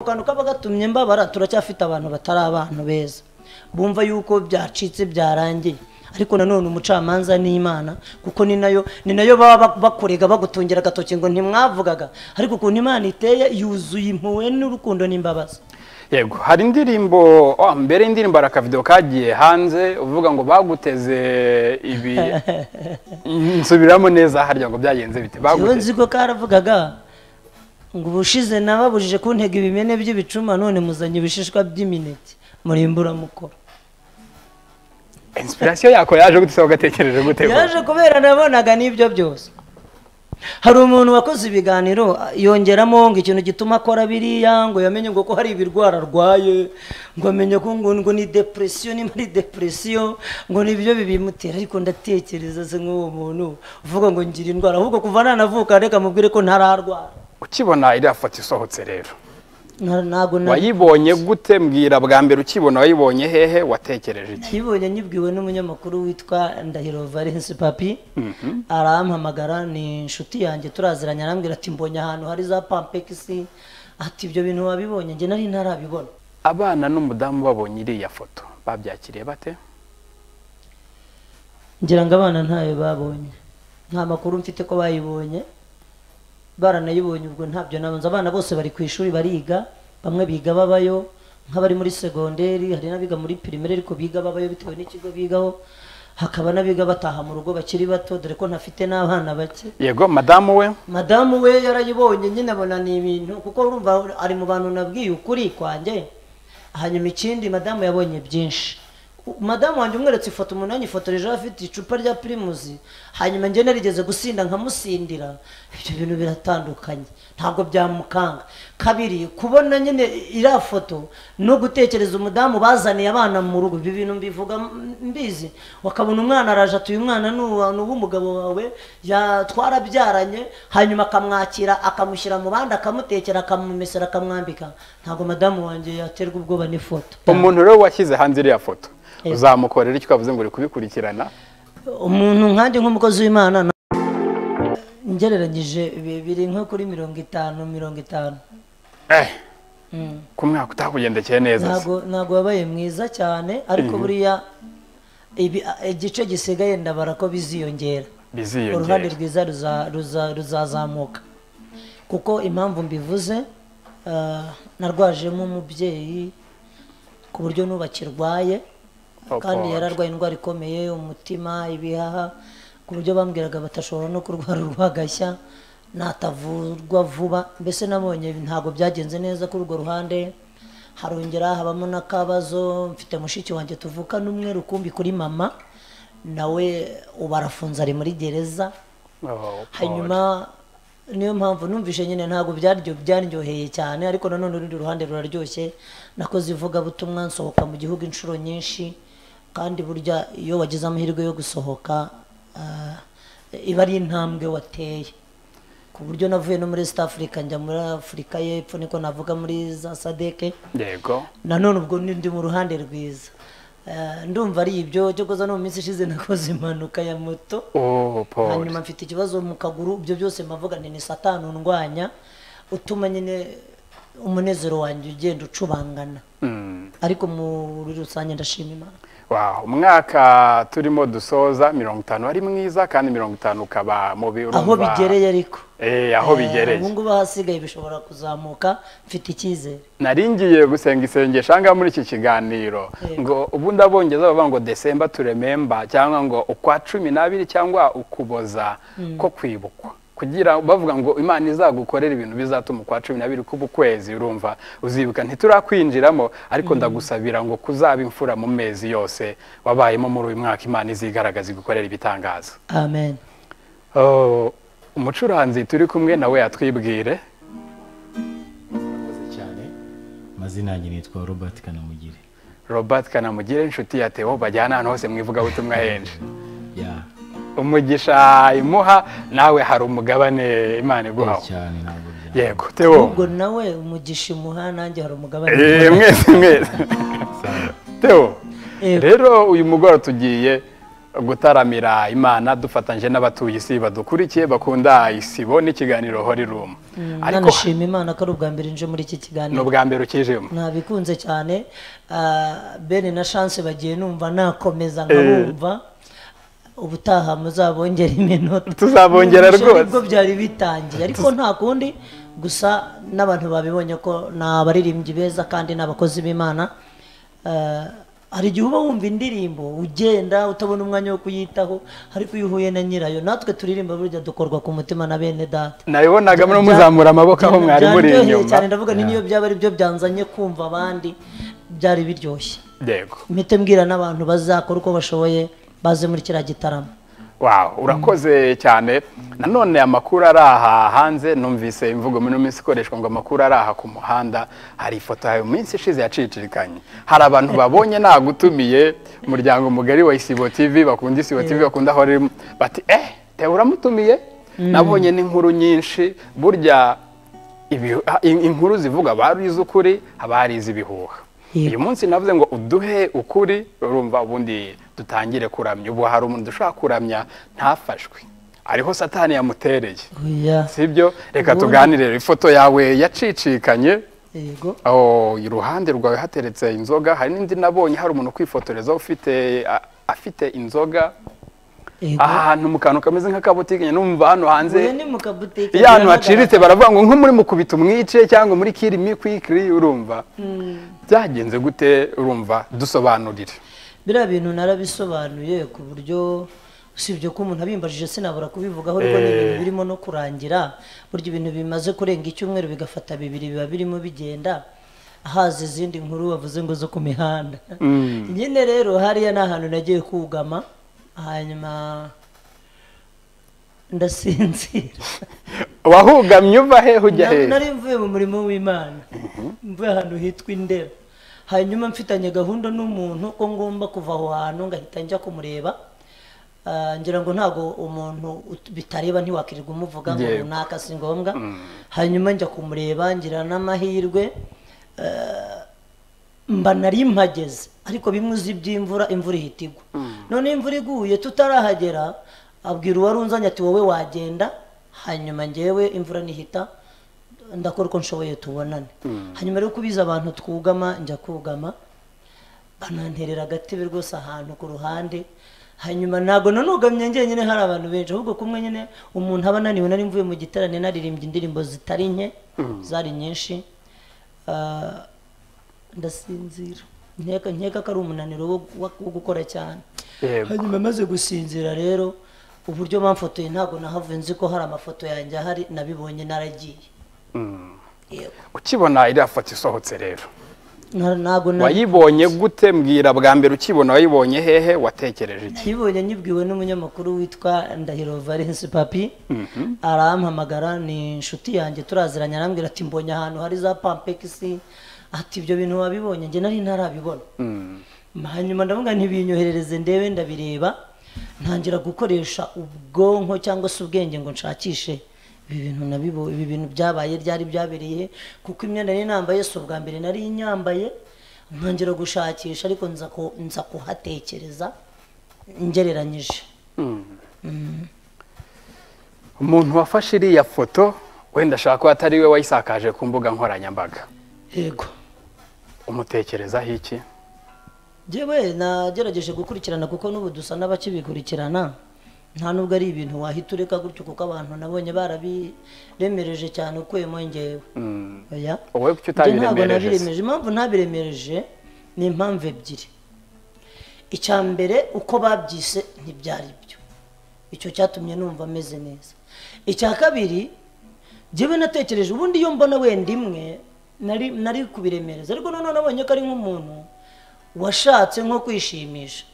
kantu kaba gatumye mbabara turacyafite abantu batari abantu beza bumva yuko byacitse byarangiye ariko nanone umucamanza ni imana kuko ni nayo ni nayo baba bakurega bagutungira agatoki ngo ntimwavugaga ariko ukuntu imana iteye yuzuye impuhwe n'urukundo n'imbabazi yego hari indirimbo oh, mbere y'indirimbo hari akavidewo kagiye hanze uvuga ngo baguteze ibi nsubiramo neza harya ngo byagenze bite iyo baguteze nzi ko karavugaga ngo ubushize nababujije kuntega ibimene by'ibicuma none muzanye ibishishwa by'imineke muri imburamukoro inspiration yako yaje gute se wagatekereje gute yaje kubera nabonaga n'ibyo byose hari umuntu wakoze ibiganiro yongeramo ngo ikintu gituma akora biriya ngo yamenye ngo ko hari ibirwara arwaye ngo amenye ko ngo ngo ni depresiyo niba ari depresiyo ngo nibyo bibimutera ariko ndatekereza se nk'uwo muntu uvuga ngo ngira indwara ahubwo kuva nanavuka reka mubwire ko ntararwara ukibona iriya foto isohotse rero Nta- ntago na- wayibonye gute mbwira bwa mbere ukibona wayibonye hehe watekereje iki yibonye nyibwiwe n'umunyamakuru witwa ndahiro valence papi arampamagara ni inshuti yanjye turaziranye arambwira ati mbonye ahantu hari za pampegisi ati ibyo bintu wabibonye njye nari ntarabibona abana n'umudamu babonye iriya foto babyakiriye bate ngira ngo abana ntayo babonye nta makuru mfite ko bayibonye baranayibonye ubwo ntabyo nabanza abana bose bari ku ishuri bariga bamwe biga babayo nk'abari muri segonderi hari n'abiga muri pirimeri ariko biga babayo bitewe n'ikigo bigaho hakaba n'abiga bataha mu rugo bakiri bato dore ko ntafite n'abana bake yego madamu we madamu we yarayibonye nyine abona ni ibintu kuko urumva ari mu bantu nabwiye ukuri kwanjye hanyuma ikindi madamu yabonye byinshi U- madamu wanjye umweretse ifoto umuntu yanyifotoreje afite icupa rya pirimusi hanyuma njye narigeze gusinda nkamusindira ibyo bintu biratandukanye ntabwo byamukanga kabiri kubona nyine iriya foto no gutekereza umudamu bazaniye abana mu rugo ibi bintu mbivuga m- mbizi wakabona umwana araje ati uyu mwana ni uwa- ni uw'umugabo wawe ya- twarabyaranye hanyuma akamwakira akamushyira mu bandi akamutekera akamumesera akamwambika ntabwo madamu wanjye yaterwa ubwoba n'ifoto umuntu rero washyize hanze iriya foto Yego. uzamukorera icyo ukavuze ngo uri kubikurikirana umuntu nkanjye nk'umukozi w'imana na- ngereranyije bi- biri nko kuri mirongo itanu mirongo itanu eh ku mwaka utakugendekeye neza se. ntago ntago wabaye mwiza cyane ariko buriya ibi- igice gisigaye ndabara ko biziyongera uruhande biziyongera rwiza ruza- ruza- ruzazamuka kuko impamvu mbivuze ah, narwajemo umubyeyi ku buryo n'ubu akirwaye Oh, kandi God. yari arwaye indwara ikomeye umutima ibihaha ku buryo bambwiraga batashobora no kurwara urwagashya natavurwa vuba mbese nabonye ntabwo byagenze neza kuri urwo ruhande harongera habamo n'akabazo mfite mushiki wanjye tuvukana umwe rukumbi kuri mama nawe ubu arafunze ari muri gereza Oh, God. hanyuma niyo mpamvu numvise nyine ntabwo byaryo byaryoheye cyane ariko nanone urundi ruhande ruraryoshye nakoze ivugabutumwa nsohoka mu gihugu inshuro nyinshi kandi burya iyo wagize amahirwe yo gusohoka ah, iba ari intambwe wateye ku buryo navuye no muri east africa njya muri afurika y'epfo niko navuga muri za sadeke yego nanone ubwo ni- ndi mu ruhande rwiza Eh, ndumva ari ibyo cyo koza no mu minsi ishize nakoze impanuka ya moto Oh, Paul. hanyuma mfite ikibazo mu kaguru ibyo byose mpavuga nti ni satani undwanya utuma nyine umunezero wanjye ugenda ucubangana Mm. ariko muri rusange ndashima imana Wow, umwaka turimo dusoza mirongo itanu ari mwiza kandi mirongo itanu ukaba mu birumva aho bigereye ariko Eh, aho Eh, bigereye ubu ngubu ahasigaye bishobora kuzamuka mfite icyizere nari ngiye gusenga isengesho ahangaha muri iki kiganiro Yego. ngo ubundi abongereza bavuga ngo desemba turememba cyangwa ngo ukwa cumi n'abiri cyangwa ukuboza ko kwibukwa kugira bavuga ngo imana izagukorera ibintu bizatuma ukwa cumi n'abiri kuba ukwezi urumva uzibuka ntiturakwinjiramo ariko ndagusabira ngo kuzaba imfura mu mezi yose wabayemo muri uyu mwaka imana izigaragaza igukorera ibitangaza amen Oh, umucuranzi turi kumwe nawe yatwibwire murakoze cyane amazina yanjye nitwa robert kanamugire robert kanamugire inshuti ya teo bajyana ahantu hose mu ivugabutumwa henshi ya umugisha imuha nawe hari umugabane imana iguhawe cyane ntabwo byaba yego teo ubwo nawe umugisha imuha nanjye hari umugabane Eh, mwese mwese teo Yego. rero uyu mugoroba tugiye gutaramira imana dufatanyije n'abatuye isi badukurikiye bakunda isibo n'ikiganiro hori rumu ariko nanashima imana ko ari ubwa mbere nje muri iki ni kiganiro ubwa mbere ukijemo nabikunze cyane Ah, bene na chance bagiye numva nakomeza nkabumva ubutaha muzabongera iminota Tuzabongera Numvise rwose. nibwo byari bitangiye ariko nta kundi gusa n'abantu babibonye ko ni abaririmbyi beza kandi ni abakozi b'imana Ah, hari igihe uba wumva indirimbo ugenda utabona umwanya wo kuyitaho ariko iyo uhuye na nyirayo natwe turirimba burya dukorwa ku mutima na bene data nabibonaga muri muzamura amaboko aho mwari muri Byaryoheye inyuma cyane ndavuga ni niyo byaba ari byo byanzanye kumva abandi byari biryoshye yego mpite mbwira n'abantu bazakora uko bashoboye baze muri kiriya gitaramo Wow, urakoze cyane nanone amakuru ari aha hanze numvise imvugo muri ino minsi ikoreshwa ngo amakuru ari aha ku muhanda hari ifoto yawe mu minsi ishize yacicikanye hari abantu babonye nagutumiye umuryango mugari wa isibo tv bakunda isibo tv bakunda aho ririmo bati eh tewe uramutumiye nabonye n'inkuru nyinshi burya ibi- ah, in- inkuru zivuga abari iz'ukuri abari iz'ibihuha Yego. uyu munsi navuze ngo uduhe ukuri urumva ubundi dutangire kuramya ubu hari umuntu dushobora kuramya ntafashwe ariho satani yamutereye oya sibyo reka Ubundi- tuganire ifoto yawe yacicikanye yego aho iruhande rwawe hateretse inzoga hari n'indi nabonye hari umuntu kwifotoreza ufite a- afite inzoga yego ahantu mu kantu kameze nk'akabutike numva hano hanze uyu ni mu kabutike iyo ahantu biragaragara. haciritse baravuga ngo nko muri mukubita umwice cyangwa muri kirimi kwikiri urumva byagenze gute urumva dusobanurire biriya bintu narabisobanuye ku buryo usibye ko umuntu abimbajije sinabura kubivugaho ariko ni ibintu birimo no kurangira burya ibintu bimaze kurenga icyumweru bigafata bibiri biba birimo bigenda haza izindi nkuru bavuze ngo zo ku mihanda nyine rero hariya ni ahantu nagiye kugama hanyuma ndasinzira wahugamye uva he hujya Na- he nari mvuye mu murimo w'imana mvuye ahantu hitwa indera hanyuma mfitanye gahunda n'umuntu ko ngomba kuva aho hantu ngahita njya kumureba Ah, ngira ngo ntabwo umuntu ut- bitareba ntiwakirirwa umuvuga ngo Yego. runaka si ngombwa hanyuma njya kumureba ngira n'amahirwe mba nari mpageze ariko bimwe uzi by'imvura imvura ihita igwa none imvura iguye tutarahagera abwira uwari unzanye ati wowe wagenda hanyuma ngewe imvura nihita ndakora uko nshoboye tubonane hanyuma rero kubiza abantu twugama njya kugama bananterera agatebe rwose ahantu ku ruhande hanyuma ntabwo nanugamye njyenyine hari abantu benshi ahubwo kumwe nyine umuntu aba ananiwe nari mvuye mu giterane naririmbye indirimbo zitari nke zari nyinshi Ah, ndasinzira nkeka nkeka ko ari umunaniro wo- wo- wo gukora cyane Yego. hanyuma maze gusinzira rero uburyo bamfotoye ntabwo nahavuye nzi ko hari amafoto yanjye ahari nabibonye naragiye Mm. yego ukibona iriya foto isohotse rero Na- ntabwo na- wayibonye gute mbwira bwa mbere ukibona wayibonye hehe watekereje iki nayibonye nyibwiwe n'umunyamakuru witwa ndahiro valence papi arampamagara ni inshuti yanjye turaziranye arambwira ati mbonye ahantu hari za pampegisi ati ibyo bintu wabibonye njye nari ntarabibona Mm. hanyuma ndavuga ntibinyoherereze ndebe ndabireba ntangira gukoresha ubwonko cyangwa se ubwenge ngo nshakishe ibi bintu nabibo ibi bintu byabaye ryari byabereye he? kuko imyenda nari nambaye si ubwa mbere nari nyambaye ntangira gushakisha ariko nza ku- nza kuhatekereza ngereranyije umuntu wafashe iriya foto wenda ashaka ko atari we wayisakaje ku mbuga nkoranyambaga yego umutekerezaho iki Jewe nagerageje gukurikirana kuko n'ubu dusa n'abakibikurikirana nta nubwo ari ibintu wahita ureka gutyo kuko abantu nabonye barabiremereje cyane ukuyemo njyewe Mm. oya wowe kuki Njye ntabwo utabiremereje se? nabiremeje impamvu ntabiremereje ni impamvu ebyiri icya mbere uko babyise ntibyari byo icyo cyatumye numva ameze neza icya kabiri njyewe natekereje ubundi iyo mbona wenda imwe nari nari kubiremereza ariko noneho nabonye ko ari nk'umuntu washatse nko kwishimisha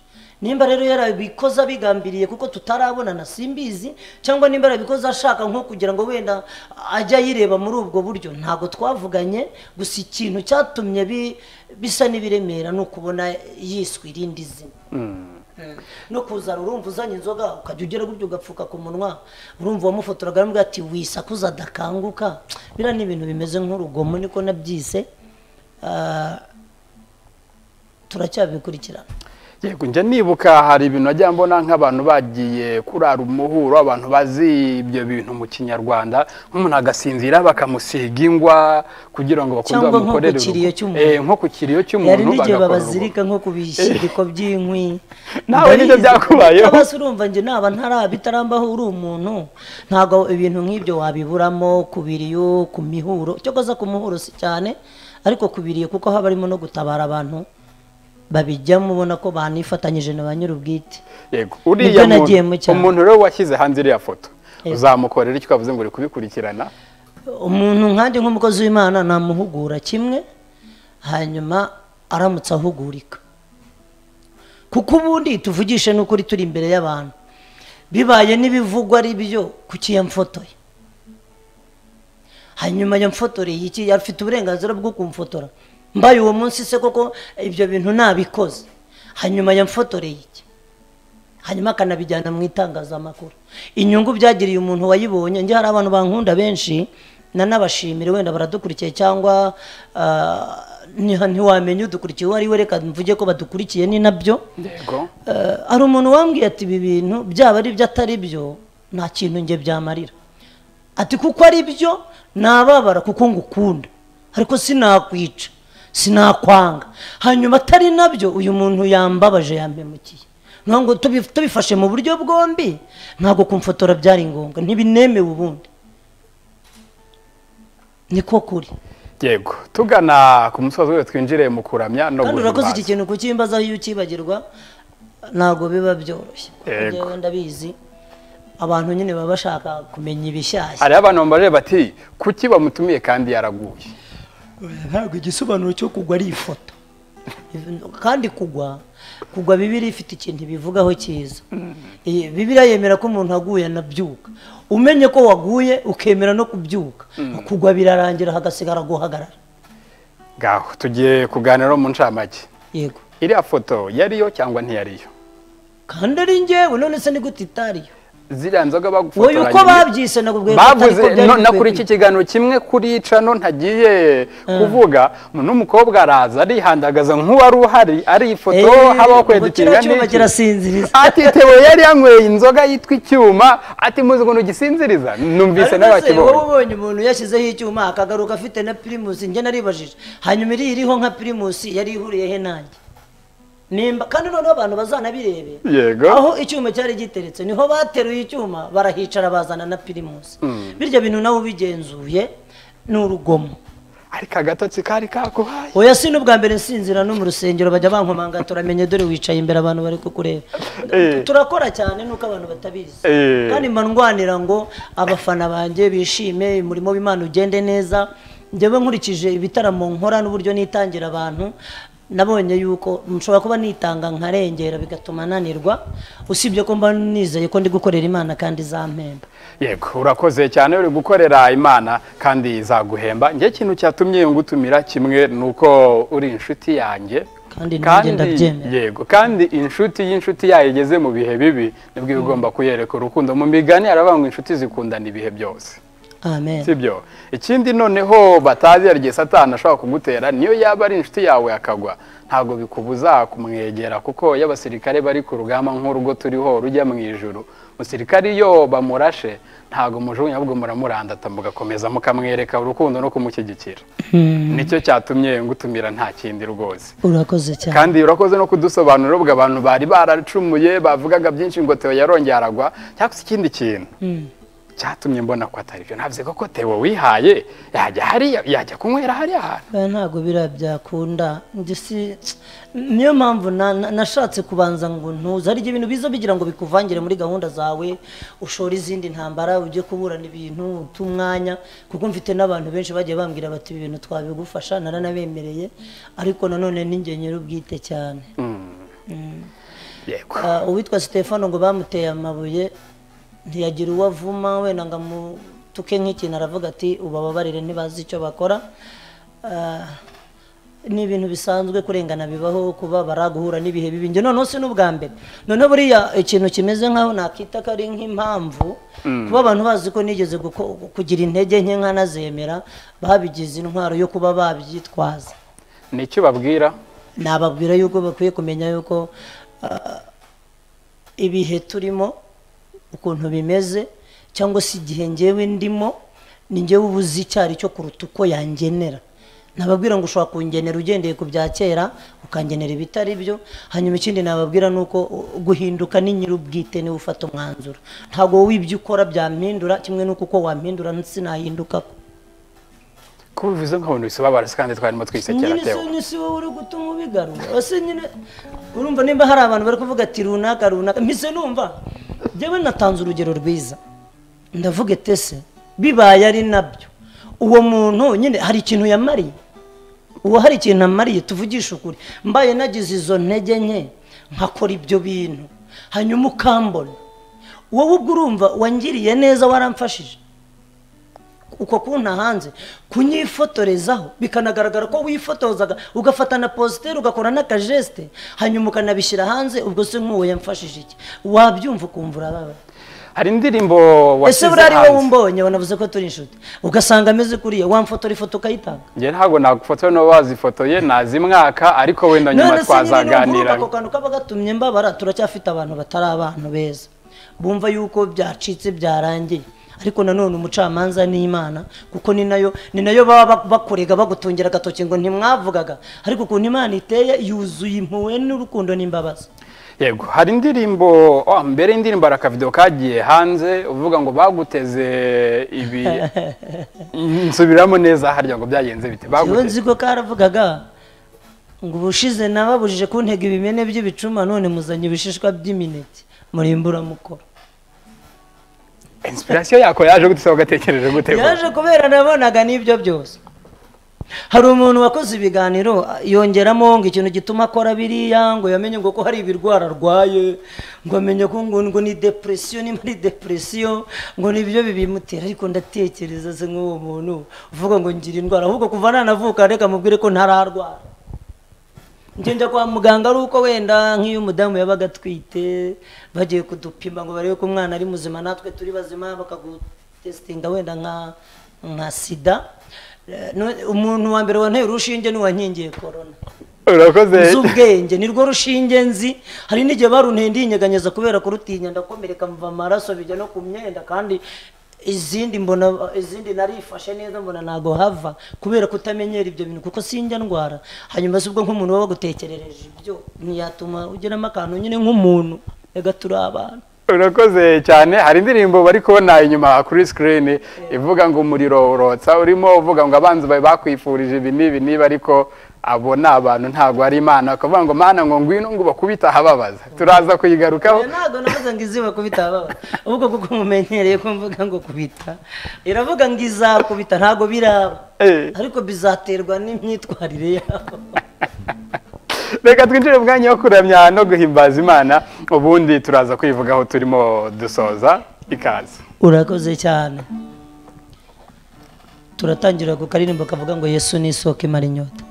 nimba rero yarabikoze abigambiriye kuko tutarabonana simbizi cyangwa nimba yarabikoze ashaka nko kugira ngo wenda ajye ayireba muri ubwo buryo ntabwo twavuganye gusa ikintu cyatumye bi- bisa n'ibiremera ni ukubona yiswe irindi zina no kuzana urumva uzanye inzoga ukajya ugera gutyo ugapfuka ku munwa urumva uwamufotoraga aravuga ati wisakuza adakanguka biriya ni ibintu bimeze nk'urugomo niko nabyise Ah, turacyabikurikirana yego njya nibuka hari ibintu najya mbona nk'abantu bagiye kurara umuhuro abantu bazi ibyo bintu mu kinyarwanda nk'umuntu agasinzira bakamusiga ingwa kugira ngo bakunde Cyangwa nko ku bamukorere kiriyo urugo. cy'umuntu. Eh, nko ku kiriyo cy'umuntu hari n'igihe bagakora babazirika nko ku bishyiriko by'inkwi Nawe nibyo Ndabizi kuko byakubayeho. basi urumva njye naba ntara bitarambaho uri umuntu ntabwo ibintu nk'ibyo wabiburamo ku biriyo ku mihuro cyo koza ku muhuro si cyane ariko ku biriyo kuko haba harimo no gutabara abantu babijyamo ubona ko banifatanyije na ba nyir'ubwite urugo. yego uriya nagiye mu muntu cyaro. umuntu rero washyize hanze iriya foto Yego. uzamukorera icyo ukavuze ngo uri kubikurikirana umuntu nkandi nk'umukozi w'imana namuhugura kimwe hanyuma aramutse ahugurika kuko ubundi tuvugishe n'ukuri turi imbere y'abantu bibaye n'ibivugwa ari byo kuki yamfotoye hanyuma yamfotoreye iki afite uburenganzira bwo kumfotora mbaye uwo munsi se koko ibyo bintu nabikoze hanyuma yamfotoreye iki hanyuma akanabijyana mu itangazamakuru inyungu byagiriye umuntu wayibonye njye hari abantu bankunda benshi nanabashimira wenda baradukurikiye cyangwa ah, nti- ntiwamenya udukurikiye uwo ari we reka mvuge ko badukurikiye ni nabyo yego Eh, hari umuntu wambwiye ati ibi bintu byaba ari byo atari byo nta kintu njye byamarira ati kuko ari byo nababara kuko ngukunda ariko sinakwica sinakwanga hanyuma atari nabyo uyu muntu yambabaje yampemukiye Niyo ngo tubi- tubifashe mu buryo bwombi ntabwo kumfotora byari ngombwa ntibinemewe ubundi niko kuri yego tugana ku musozi we twinjire mu kuramya no kandi urakoze iki guhimbaza kintu kukimbazaho iyo ukibagirwa ntago biba byoroshye Yego. njyewe ndabizi abantu nyine baba bashaka kumenya ibishyashya hariho abantu bambaje bati kuki bamutumiye kandi yaraguye ntabwo igisobanuro cyo kugwa ari ifoto kandi kugwa kugwa bibiri ifite ikintu ibivugaho cyiza Eh, bibiriya yemera ko umuntu aguye anabyuka umenye ko waguye ukemera no kubyuka kugwa birarangira hagasigara guhagarara ngaho tugiye kuganira mu ncamake yego iriya foto yariyo cyangwa ntiyariyo kandi ari njyewe none se ni gute itariyo ziriya nzoga wowe bagufotoranye uko babyise nakubwiye ko atari ko bavuze byari no- na bikwiye kuri iki kiganiro kimwe kuri cano ntagiye kuvuga n'umukobwa araza arihandagaza nk'uwari uhari ari ifoto Eh, habaho ubwo kweditinga kiriya cyuma kirasinziriza ati tewe yari yanyweye inzoga yitwa icyuma ati muzi ngo ntugisinziriza numvise Ariko se, wowe n'abakibonye ubonye umuntu yashyizeho icyuma akagaruka afite na pirimusi njye naribajije hanyuma iriya iriho nka pirimusi yari ihuriye he nanjye nimba kandi noneho abantu bazanabirebe Yego. aho icyuma cyari giteretse niho bateruye icyuma barahicara bazana na pirimusi birya bintu nawe ubigenzuye ni urugomo ariko agatotsi kari kakuhaye oya si n'ubwa mbere nsinzira no mu rusengero bajya bankomanga turamenye dore wicaye imbere abantu bari kukureba Eh. turakora cyane nuko abantu batabizi Eh. kandi mba ndwanira ngo abafana banjye bishime umurimo w'imana ugende neza njyewe nkurikije ibitaramo nkora n'uburyo nitangira abantu nabonye yuko nshobora kuba nitanga nkarengera bigatuma nanirwa usibye ko mba nizeye ko ndi gukorera imana kandi izampemba yego urakoze cyane uri gukorera imana kandi izaguhemba njye ikintu cyatumye ngutumira kimwe ni uko uri inshuti yanjye kandi nanjye ndabyemera yego kandi inshuti y'inshuti yayo igeze mu bihe bibi nibwo iba igomba kuyereka urukundo mu migani haravuga ngo inshuti zikundana ibihe byose amen sibyo ikindi noneho batazi hari igihe satani ashobora kugutera niyo yaba ari inshuti yawe akagwa ntabwo bikubuza kumwegera kuko iyo abasirikare bari ku rugamba nk'urugo turiho rujya mu ijuru umusirikare iyo bamurashe ntabwo mujugunya ahubwo muramurandata mugakomeza mukamwereka urukundo no kumushyigikira nicyo cyatumye ngutumira nta kindi rwose urakoze cyane kandi urakoze no kudusobanurira ubwo abantu bari baracumuye bavugaga byinshi ngo Theo yarongeye aragwa cyangwa se ikindi kintu cyatumye mbona ko atari byo ntabwo ko Theo wihaye yajya hariya yajya kunywera hariya hantu Oya, ntabwo biriya byakunda njye si niyo mpamvu na- na- nashatse kubanza ngo ntuze hari igihe ibintu biza bigira ngo bikuvangire muri gahunda zawe ushore izindi ntambara ujye kuburana ibintu umwanya kuko mfite n'abantu benshi bagiye bambwira bati ibi bintu twabigufasha naranabemereye ariko nanone ninjye nyir'ubwite cyane yego Ah, uwitwa Stefano ngo bamuteye amabuye ntiyagira uwo avuma wenda ngo amutuke nk'ikintu aravuga ati ubababarire ntibazi icyo bakora Ah, ni ibintu bisanzwe kurengana bibaho kubabara guhura n'ibihe bibi njye noneho si n'ubwa mbere noneho buriya ikintu kimeze nk'aho nakita ko ari nk'impamvu kuba abantu bazi ko nigeze guko- kugira intege nke nkanazemera babigize intwaro yo kuba babyitwaza nicyo babwira nababwira yuko bakwiye kumenya yuko ah, ibihe turimo ukuntu bimeze cyangwa se igihe ngewe ndimo ni ngewe uba uzi icyo ari cyo kuruta uko yangenera nababwira ngo ushobora kungenera ugendeye ku bya kera ukangenera ibitari byo hanyuma ikindi nababwira ni uko uh, guhinduka ni nyir'ubwite niwe ufata umwanzuro ntabwo wowe ibyo ukora byampindura kimwe n'uko uko wampindura sinahinduka ko ko bivuze nk'abantu bisobabara se kandi twarimo twisekera nyine si tewe nyine si wowe uri gutuma ubigarura ese nyine urumva nimba hari abantu bari kuvuga ati runaka runaka mpise numva njyewe natanze urugero rwiza ndavuga etese bibaye ari nabyo uwo muntu nyine hari ikintu yamariye uwo hari ikintu amariye tuvugishe ukuri mbaye nagize izo ntege nke nkakora ibyo bintu hanyuma ukambona wowe ubwo urumva wangiriye neza waramfashije uko kunta hanze kunyifotorezaho bikanagaragara ko wifotozaga ugafata na positeri ugakora n'akajeste hanyuma ukanabishyira hanze ubwo se nk'uwo yamfashije iki wabyumva ukumva urababaye hari indirimbo ese washyize buriya ari wowe hanze umbonye wanavuze ko turi inshuti ugasanga ameze kuriya wamfotora ifoto ukayitanga njye ntabwo nagufotoye n'uwo wazifotoye nazi mwaka ariko wenda nyuma none se nyine n'ukuvuga ako twazaganiraga kantu kaba gatumye mbabara turacyafite abantu batari abantu beza bumva yuko byacitse byarangiye ariko nanone umucamanza ni imana kuko ni nayo ni nayo baba bak- bakurega bagutungira agatoki ngo ntimwavugaga ariko ukuntu imana iteye yuzuye impuhwe n'urukundo n'imbabazi yego hari indirimbo oh, mbere y'indirimbo hari akavido kagiye hanze uvuga ngo baguteze ibi nsubiramo neza harya ngo byagenze bite iyo baguteze nzi ko karavugaga ngo ubushize nababujije kuntega ibimene by'ibicuma none muzanye ibishishwa by'imineke murimbura mukoro inspiration yako yaje gute se wagatekereje gute ngo- yaje kubera nabonaga n'ibyo byose hari umuntu wakoze ibiganiro a- yongeramo ngo ikintu gituma akora biriya ngo yamenye ngo ko hari ibirwara arwaye ngo amenye ko ngo, ngo ni depresiyo niba ari depresiyo ngo ni ibyo bibimutera ariko ndatekereza se nk'uwo muntu uvuga ngo ngira indwara ahubwo kuva nanavuka reka mubwire ko ntararwara ngenda kwa muganga ari uko wenda nk'iyo umudamu yabaga atwite bagiye kudupima ngo barebe ko umwana ari muzima natwe turi bazima bakagutesitinga wenda nka nka sida Eh, no- umuntu wa mbere wanteye urushinge n'uwankingiye korona urakoze nzi ubwenge nirwo rushinge nzi hari n'igihe baruntuye ndinyeganyeza kubera kurutinya ndakomereka mva amaraso bijya no ku myenda kandi izindi mbona izindi narifashe neza mbona ntago hava kubera kutamenyera ibyo bintu kuko sinjya ndwara hanyuma si ubwo nk'umuntu baba bagutekerereje ibyo ntiyatuma ugiramo akantu nyine nk'umuntu reka turi abantu urakoze cyane hari indirimbo bari kubona inyuma kuri sikirini ivuga ngo umuriro urotsa urimo uvuga ngo abanzi bawe bakwifurije ibi n'ibi niba ariko abo ni abantu ntabwo ari imana bakavuga ngo mana ngo ngwino ngo bakubite ahababaza turaza kuyigarukaho Oya, ntabwo navuze ngo izuba kubita ababa ahubwo kuko mumenyereye ko mvuga ngo kubita iravuga ngo izakubita ntabwo biraba Eh, ariko bizaterwa n'imyitwarire yabo reka twinjire mu mwanya wo kuramya no guhimbaza imana ubundi turaza kwivugaho turimo dusoza ikaze urakoze cyane turatangira ku karirimbo kavuga ngo yesu ni isoko imara inyota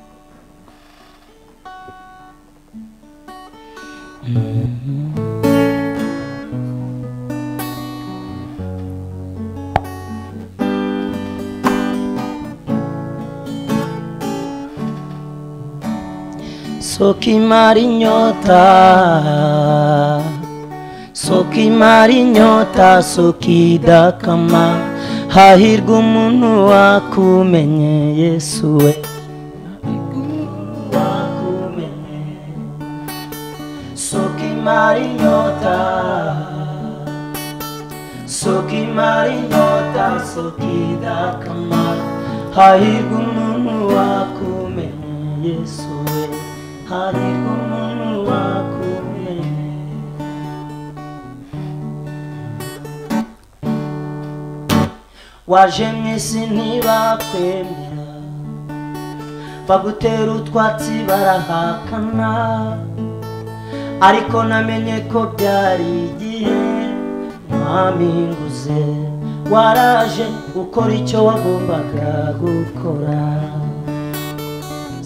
soko imara inyota soka imara inyota soka idakama hahirwa umuntu wakumenye yesu we Hahirwa umuntu wakumenye. soka imara inyota soka imara inyota soka idakama hahirwa umuntu wakumenye yesu we hahirwa umuntu wakumenye waje mu isi ntibakwemera bagutera utwatsi barahakana ariko namenye ko byari igihe mpamiguze waraje ukora icyo wagombaga gukora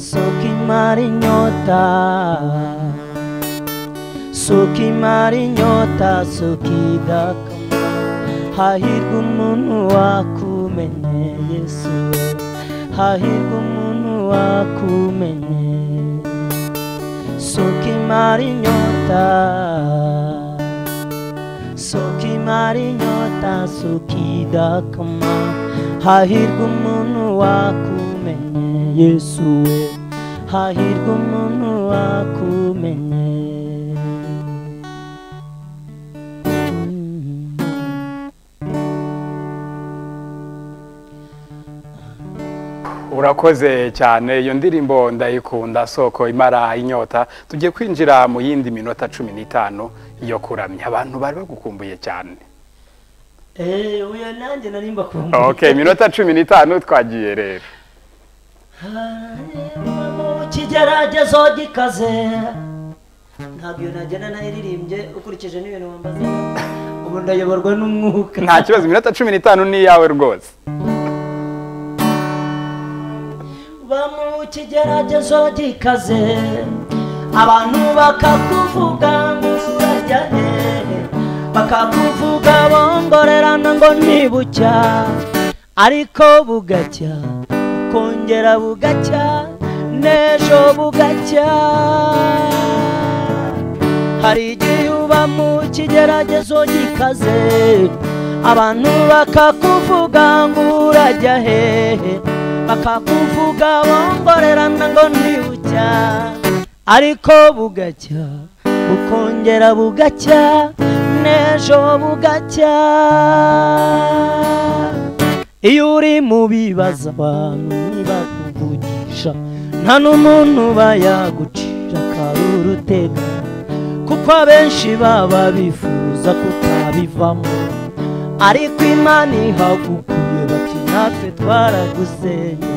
soka imara inyota soka imara inyota soka idakama hahirwa umuntu wakumenye yesu we hahirwa umuntu wakumenye soka imara imara inyota soko imara inyota soko idakama hahirwa umuntu wakumenye yesu we hahirwa umuntu wakumenye urakoze cyane iyo ndirimbo ndayikunda soko imara inyota tugiye kwinjira mu yindi minota cumi n'itanu yo kuramya abantu bari bagukumbuye cyane eee uyu nanjye nari mbakumbuye ok iminota cumi n'itanu twagiye rero mu kigeragezo gikaze ntabwo iyo nagenda nayiririmbye ukurikije n'ibintu wambaza ubu ndayoborwa n'umwuka nta kibazo iminota cumi n'itanu ni iyawe rwose ba mu kigeragezo gikaze abantu bakakuvuga ngo urajyane bakakuvuga bongorerana ngo ntibucya ariko bugacya kongera bugacya n'ejo bugacya hari igihe uba mu kigeragezo gikaze abantu bakakuvuga ngo urajya hehe bakakuvuga bongorerana ngo ntibucya ariko bugacya bukongera bugacya n'ejo bugacya iyo uri mu bibazo abantu ntibakuvugisha nta n'umuntu bayagucira akarurutega kuko abenshi baba bifuza kutabivamo ariko imana ihagukuye bati natwe twaragusenye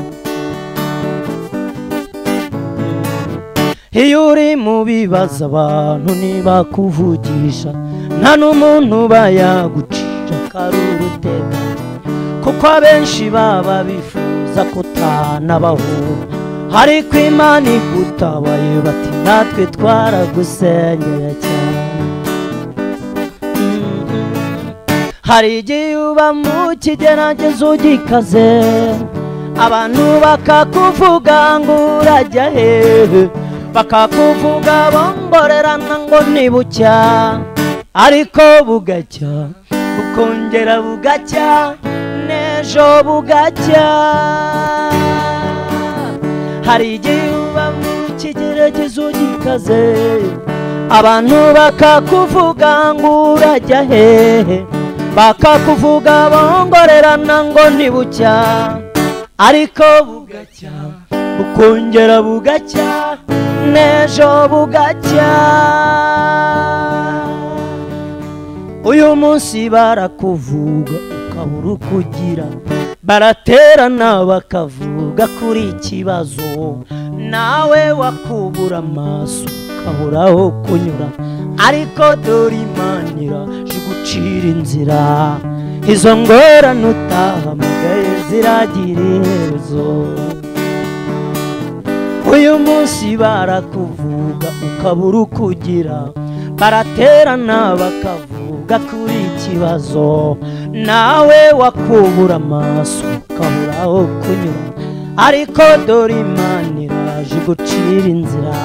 iyo uri mu bibazo abantu ntibakuvugisha nta n'umuntu bayagucira akarurutega kuko abenshi baba bifuza kutanabahura ariko imana igutabaye bati natwe twaragusenyera cyane hari igihe uba mu kigeragezo gikaze abantu bakakuvuga ngo urajya hehe bakakuvuga bongorerana ngo ntibucya ariko bugacya bukongera bugacya n'ejo bugacya hari igihe uba mu kigeragezo gikaze abantu bakakuvuga ngo urajya hehe bakakuvuga bongorerana ngo ntibucya ariko bugacya bukongera bugacya n'ejo bugacya uyu munsi barakuvuga ukabura uko ugira baraterana bakavuga kuri ikibazo nawe wakubura amaso ukabura aho kunyura ariko dore imanira gucira inzira izo ngorane utahamagaye ziragira iherezo uyu munsi barakuvuga ukabura uko ugira baraterana bakavuga kuri ikibazo nawe wakubura amaso ukabura aho kunyura ariko dore imana iraje gucira inzira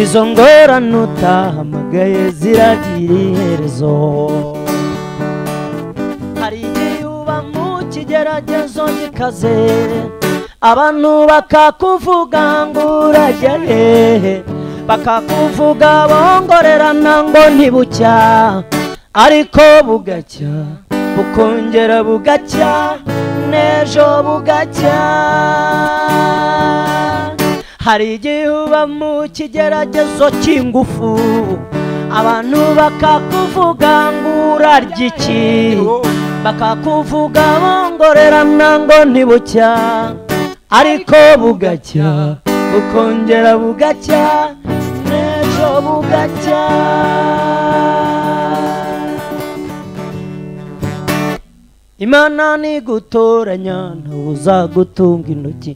izo ngorane utahamagaye ziragira iherezo hari igihe uba mu kigeragezo gikaze abantu bakakuvuga ngo urajya hehe bakakuvuga bongorerana ngo ntibucya ariko bugacya bukongera bugacya n'ejo bugacya hari igihe uba mu kigeragezo cy'ingufu abantu bakakuvuga ngo urarya iki bakakuvuga bongorerana ngo ntibucya ariko bugacya bukongera bugacya n'ejo bugacya imana nigutoranya ntawe uzagutunga intoki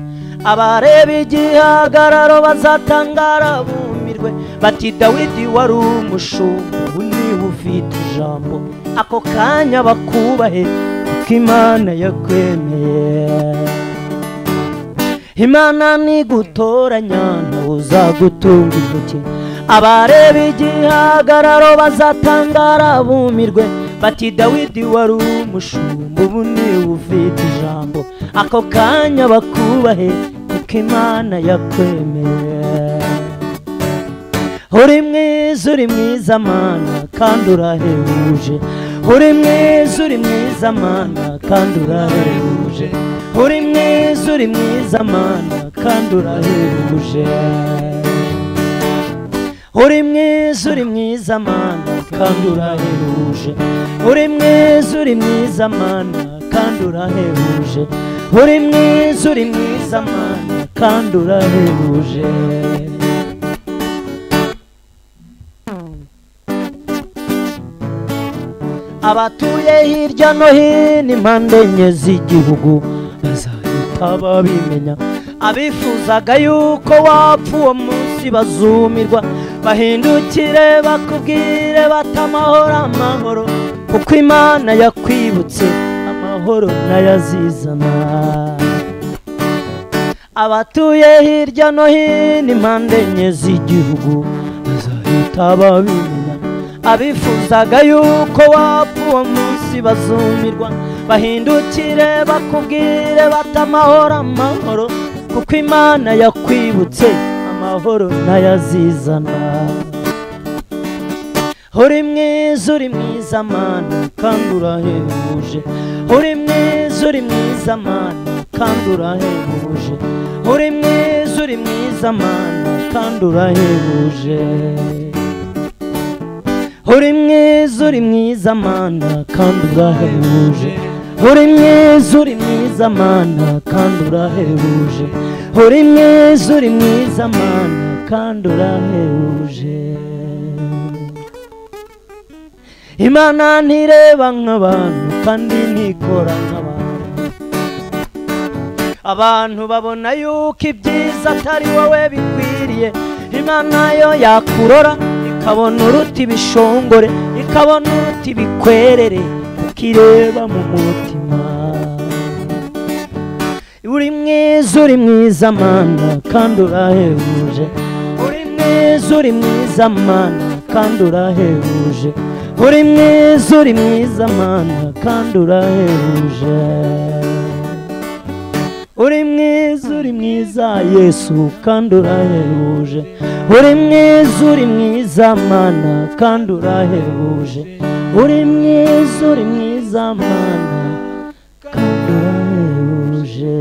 abareba igihagararo bazatangara bumirwe bati dawidi wari umushumba ubu niwe ufite ijambo ako kanya bakubahe kuko imana yakwemeye imana nigutoranya ntawe uzagutunga intoki abareba igihagararo bazatangara bumirwe bati dawidi wari umushumba ubu niwe ufite ijambo ako kanya bakubahe kuko imana yakwemeye uri mwiza uri mwiza mana kandi urahebuje uri mwiza uri mwiza mana kandi urahebuje uri mwiza uri mwiza mana kandi urahebuje uri mwiza uri mwiza mana kandi urahebuje uri mwiza uri mwiza mana kandi urahebuje uri mwiza uri mwiza mana kandi urahebuje abatuye hirya no hino impande enye z'igihugu bazahita babimenya abifuzaga yuko wapfa uwo munsi bazumirwa bahindukire bakubwire bati amahoro amahoro kuko imana yakwibutse amahoro n'ayazizana abatuye hirya no hino impande enye z'igihugu bazahita babimenya abifuzaga yuko wapfa uwo munsi bazumirwa bahindukire bakubwire bati amahoro amahoro kuko imana yakwibutse amahoro n'ayazizana uri mwiza uri mwiza mana kandi urahebuje uri mwiza uri mwiza mana kandi urahebuje uri mwiza uri mwiza mana kandi urahebuje uri mwiza uri mwiza mana kandi urahebuje uri mwiza uri mwiza mana kandi urahebuje uri mwiza uri mwiza mana kandi urahebuje imana ntireba nk'abantu kandi ntikora nk'abantu abantu babona yuko ibyiza atari wowe bikwiriye imana yo yakurora ikabona uruti ibishongore ikabona uruti ibikwerere kuko ireba mu mutima uri mwiza uri mwiza mana kandi urahebuje uri mwiza uri mwiza mana kandi urahebuje uri mwiza uri mwiza mana kandi urahebuje uri mwiza uri mwiza yesu kandi urahebuje uri mwiza uri mwiza mana kandi urahebuje uri mwiza uri mwiza mana kandi urahebuje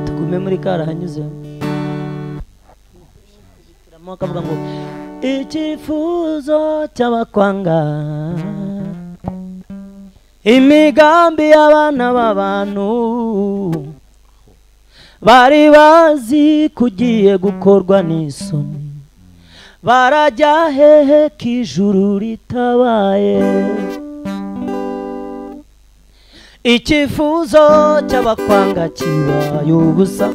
tugume muri karahanyuzemo Mo akavuga ngo icyifuzo cy'abakwanga imigambi y'abana b'abantu bari bazi ko ugiye gukorwa n'isoni barajya hehe k'ijuru ritabaye icyifuzo cy'abakwanga kibaye ubusa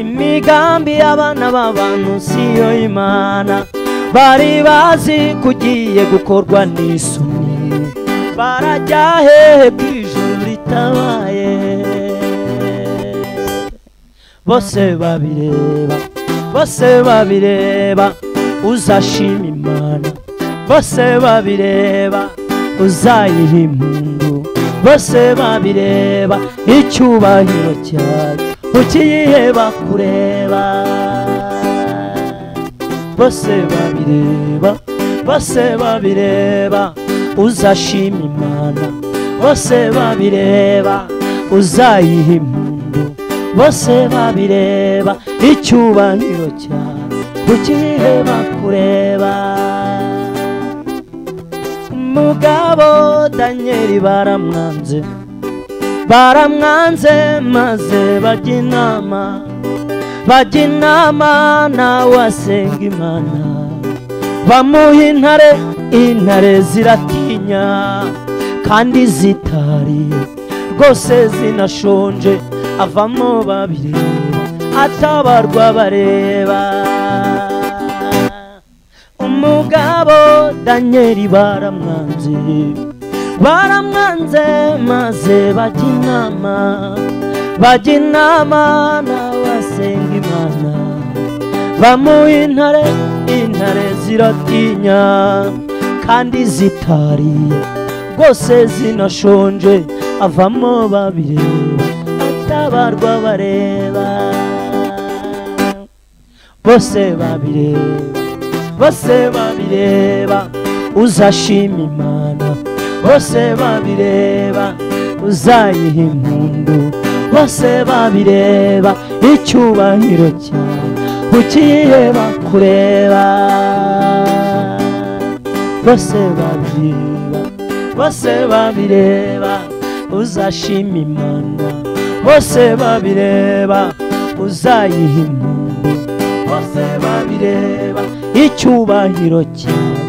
imigambi y'abana b'abantu siyo imana bari bazi ko ugiye gukorwa n'isoni barajya hehe ko ijuru ritabaye bose babireba bose babireba uzashima imana bose babireba uzayiha impundu bose babireba icyubahiro cyayo ukiyiheba kureba bose babireba bose babireba uzashima imana bose babireba uzayiha impundu bose babireba icyubahiro cyawe ukiyiheba kureba umugabo danyeri baramwanze baramwanze maze bajya inama bajya inama nawe asenga imana bamuha intare intare ziratinya kandi zitariye rwose zinashonje avamo babiri atabarwa bareba umugabo danyeri baramwanze baramwanze maze bajya inama bajya inama n'abasenga imana bamuha intare intare ziratinya kandi zitari rwose zinashonje avamo babireba atabarwa bareba bose babireba bose babireba uzashima imana bose babireba uzayiha impundu bose babireba icyubahiro cyawe ukiyiheba kureba bose babireba bose babireba uzashima imana bose babireba uzayiha impundu bose babireba icyubahiro cyawe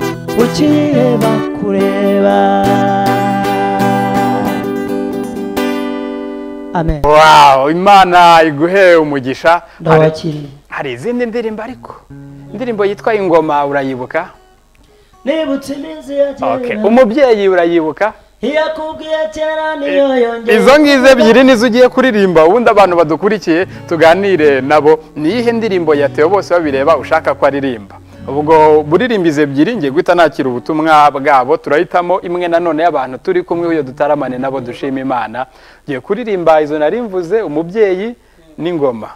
ukiyiheba kureba amen wawu imana iguhe umugisha Hari- ndabakiriye hari izindi ndirimbo ariko indirimbo yitwa ingoma urayibuka nibutse iminsi ya Okay. kera umubyeyi urayibuka iyo akubwiye kera niyo yongera izo ngizo ebyiri nizo ugiye kuririmba ubundi abantu badukurikiye tuganire nabo ni iyihe ndirimbo ya Theo bose babireba ushaka ko aririmba ubwo buririmbizi ebyiri ngiye guhita nakira ubutumwa bwabo turahitamo imwe nanone y'abantu turi kumwe iyo dutaramane nabo dushima imana ugiye kuririmba izo nari mvuze umubyeyi n'ingoma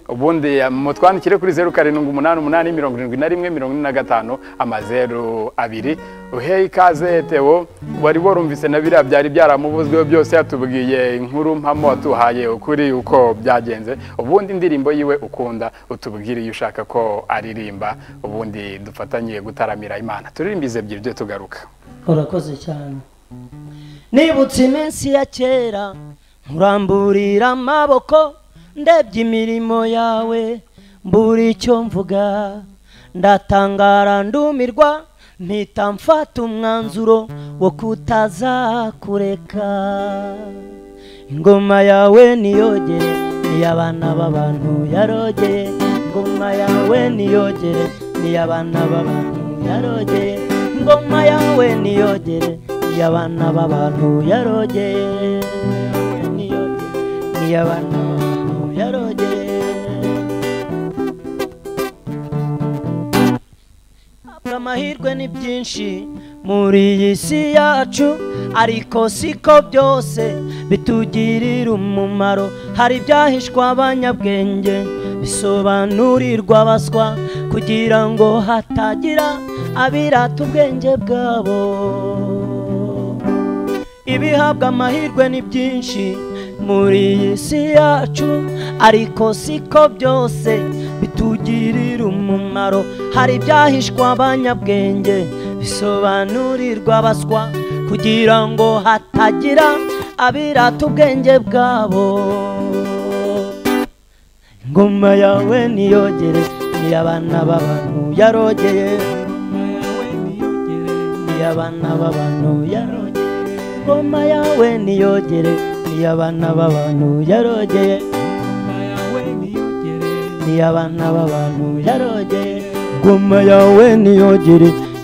ubundi eh, mutwandikire kuri zeru karindwi umunani umunani mirongo irindwi na rimwe mirongo ine na gatanu amazeru abiri uhe ikaze Theo wari warumvise na biriya byari byaramuvuzweho byose yatubwiye inkuru mpamo watuhaye ukuri uko byagenze ubundi indirimbo yiwe ukunda utubwire iyo ushaka ko aririmba ubundi dufatanye gutaramira imana turirimbize ebyiri byo tugaruka urakoze cyane nibutse iminsi ya kera nkuramburira amaboko ndebye imirimo yawe mbura icyo mvuga ndatangara ndumirwa mpita mfata umwanzuro wo kutazakureka ingoma yawe niyogere niy'abana b'abantu yarogeye ingoma yawe niyogere niy'abana b'abantu yarogeye ingoma yawe niyogere niy'abana b'abantu yarogeye niyogere niy'abana b'abantu yarogeye Ntabwo amahirwe ni byinshi muri iyi si yacu ariko siko byose bitugirira umumaro hari ibyahishwa abanyabwenge bisobanurirwa abaswa kugira ngo hatagira abirata ubwenge bwabo ibihabwa amahirwe ni byinshi muri iyi si yacu ariko siko byose bitugirira umumaro hari ibyahishwa abanyabwenge bisobanurirwa abaswa kugira ngo hatagira abirata ubwenge bwabo ingoma yawe niyogere niy'abana b'abantu yarogeye Ingoma yawe niyogere, niy'abana b'abantu yarogeye ingoma yawe niyogere niy'abana b'abantu yarogeye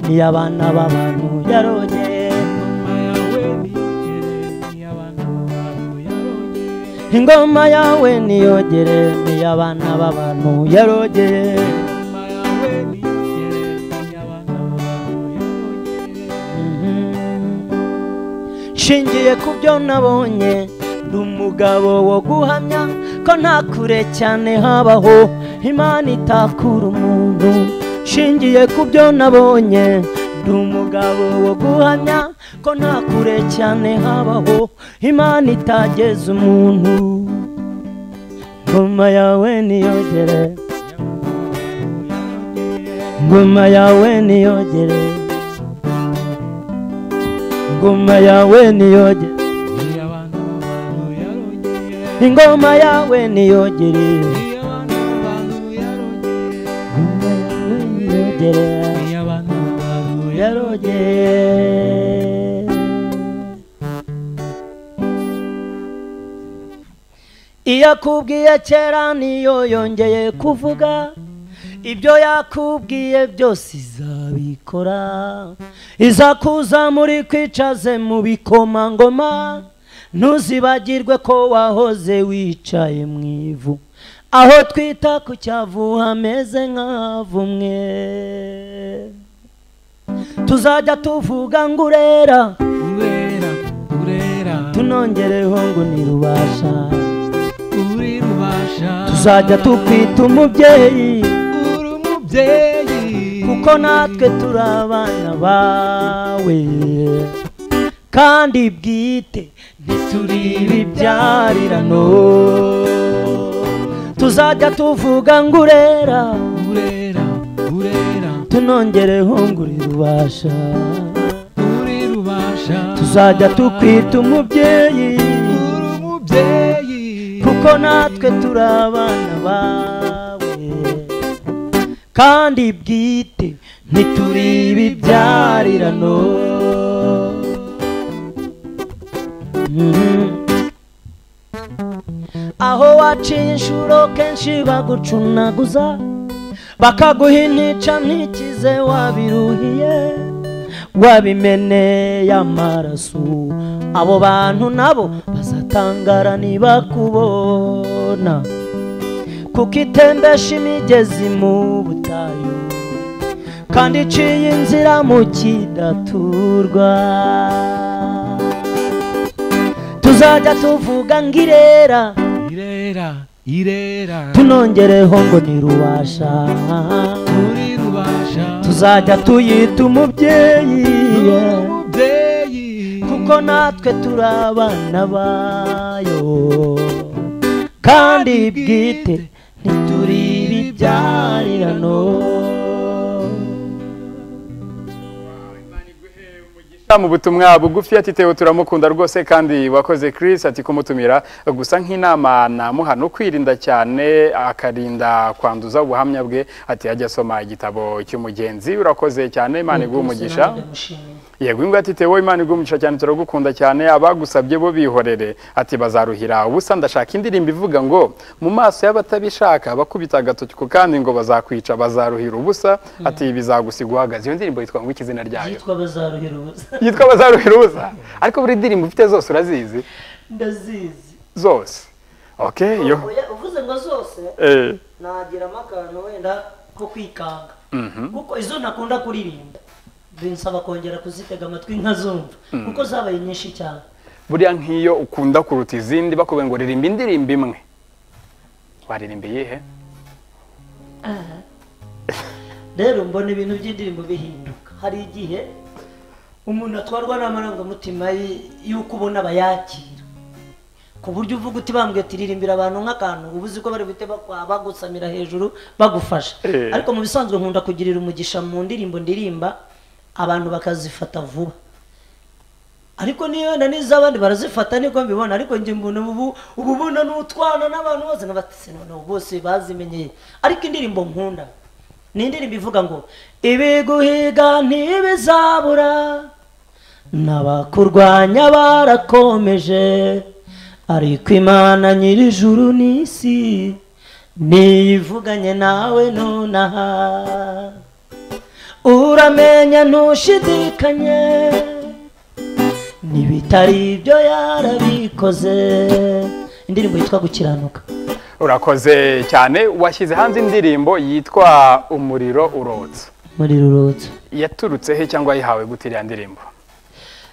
niy'abana b'abantu yarogeye ingoma yawe niyogere niy'abana b'abantu yarogeye ingoma yawe niyogere niy'abana b'abantu yarogeye nshingiye ku byo nabonye ndi umugabo wo guhamya ko nta kure cyane habaho imana itakura umuntu nshingiye ku byo nabonye ndi umugabo wo guhamya ko nta kure cyane habaho imana itageza umuntu ngoma yawe niyogere ngoma yawe niyogere ingoma yawe niyogere ingoma yawe niyogere ingoma yawe niyogere yarogere iyo akubwiye kera niyo yongeye kuvuga ibyo yakubwiye byose izabikora iza kuza muri kwicaze mu bikomangoma ntuzibagirwe ko wahoze wicaye mu ivu aho twita ku cyavu hameze nk'avumwe tuzajya tuvuga ngo urera urera urera tunongereho ngo ntirubasha uri rubasha tuzajya tukwita umubyeyi uri umubyeyi kuko natwe turi abana bawe kandi bwite ntituri ibibyarirano tuzajya tuvuga ngo urera urera urera tunongereho ngo uri rubasha uri rubasha tuzajya tukwita umubyeyi uri umubyeyi kuko natwe turi abana bawe kandi bwite ntituri ibibyarirano Mhm. aho waciye inshuro kenshi bagucunaguza bakaguha intica ntikize wabiruhiye wabimeneye amaraso abo bantu nabo bazatangara ntibakubona kuko itembesha imigezi mu butayu kandi iciye inzira mu kidaturwa tuzajya tuvuga ngo irera irera irera tunongereho ngo ntirubasha uri rubasha tuzajya tuyita umubyeyi uri umubyeyi kuko natwe turi abana bayo kandi bwite ntituri ibibyarirano mu butumwa bugufi ati tewo turamukunda rwose kandi wakoze Chris ati kumutumira gusa nk'inama namuha no kwirinda cyane akarinda kwanduza ubuhamya bwe ati ajya asoma igitabo cy'umugenzi urakoze cyane imana iguha umugisha yego ingwa ati tewo imana iguha umugisha cyane turagukunda cyane abagusabye bo bihorere ati bazaruhira ubusa ndashaka indirimbo ivuga ngo mu maso y'abatabishaka bakubita agatoki kandi ngo bazakwica bazaruhira ubusa ati bizagusiga uhagaze iyo ndirimbo yitwa ngo iki izina ryayo yitwa bazaruhira ubusa yitwa bazaruhiruza ariko buri ndirimbo ufite zose urazizi ndazizi zose oke yo Oya, uvuze ngo zose Eh, nagiramo akantu wenda ko kwikanga kuko izo ntakunda kuririmba binsaba kongera kuzitega amatwi nkazumva kuko zabaye nyinshi cyane buriya nk'iyo ukunda kuruta izindi bakubwiye ngo ririmba indirimbo imwe waririmba iyihe rero mbona ibintu by'indirimbo bihinduka hari igihe umuntu atwarwa n'amarangamutima ye y'uko ubona abayakira ku buryo uvuga uti bambwiye tiririmbira abantu nk'akantu uba uzi ko bari buhite bakwa- bagusamira hejuru bagufasha Eh. ariko mu bisanzwe nkunda kugirira umugisha mu ndirimbo ndirimba abantu bakazifata vuba ariko niyo wenda n'iz'abandi barazifata niko mbibona ariko njye mbona ubu ubu ubona n'utwana n'abantu bose n'abatse noneho bose bazimenyeye ariko indirimbo nkunda ni indirimbo ivuga ngo ibiguhiga ntibizabura n'abakurwanya barakomeje ariko imana nyir'ijuru n'isi niyivuganye nawe nonaha uramenya ntushidikanye n'ibitari ibyo yarabikoze indirimbo yitwa gukiranuka urakoze cyane washyize hanze indirimbo yitwa umuriro urotsa muri rurutsa yaturutse he cyangwa yayihawe gute iriya ndirimbo